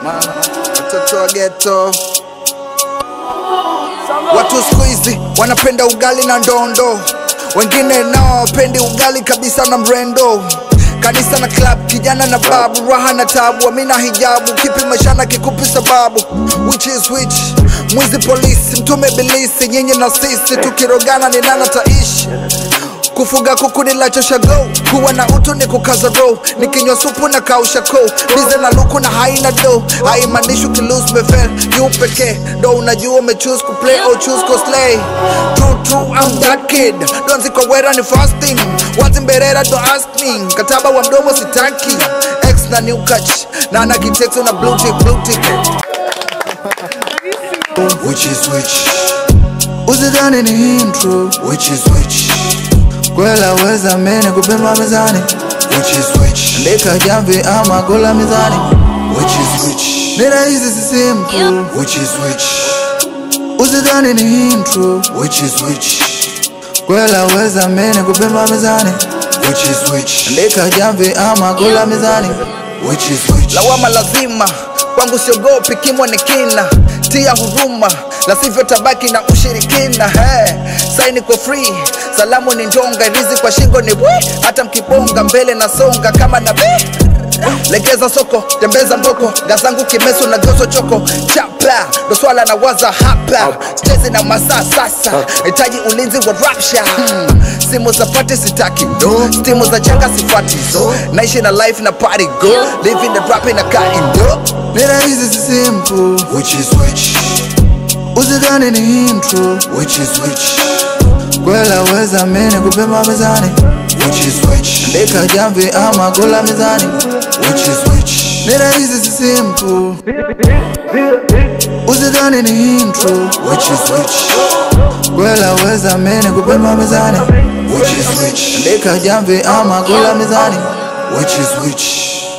watoto wa geto. Watu siku hizi wanapenda ugali na ndondo, wengine nao wapendi ugali kabisa na mrendo. Kanisa na club, kijana na babu, raha na tabu, amina hijabu, kipi maishana kikupi sababu? Which is which? Mwizi polisi, mtume bilisi, nyinyi na sisi tukirogana ni nani ataishi? Kufuga kuku ni lachosha go, kuwa na utu ni kukaza row, nikinywa supu na kausha ko, bize na luku na haina do, haimaanishi ukilose umefel, yu pekee ndo unajua umechoose kuplay or choose kuslay. True true I'm that kid, donzi kwa wera ni fasting, wazi mberera don't ask me, mkataba wa mdomo sitaki, X na new catch, na ana kitex na blue tick blue tick. Which is which? Usidhani ni intro, which is which? Kwela weza mene kupima mezani Which is which Ndeka jamvi ama kula mezani Which is which Ni rahisi si simple Which is which Usidhani ni intro Which is which Kwela weza mene kupima mezani Which is which Ndeka jamvi ama kula mezani Which is which Lawama lazima kwangu siogopi kimwa ni kina tia huruma la sivyo tabaki na ushirikina hey, saini kwa free salamu ni ndonga rizi kwa shingo ni bwi hata mkibonga mbele na songa kama na be legeza soko tembeza mboko gazangu kimeso na gozo choko chapa ndo swala na waza hapa stezi na masaa sasa hitaji ulinzi wa rapsha hmm. simu za pati sitaki no. stimu za changa sifati so naishi na life na party go living the rap na kaindo ni rahisi si simple which is which usidhani ni intro which is which kwela weza mene kupima mezani which is which ndeka jamvi ama kula mezani which is which ni rahisi si simple usidhani ni intro which is which kwela weza mene kupima mezani which is which ndeka jamvi ama kula mezani which is which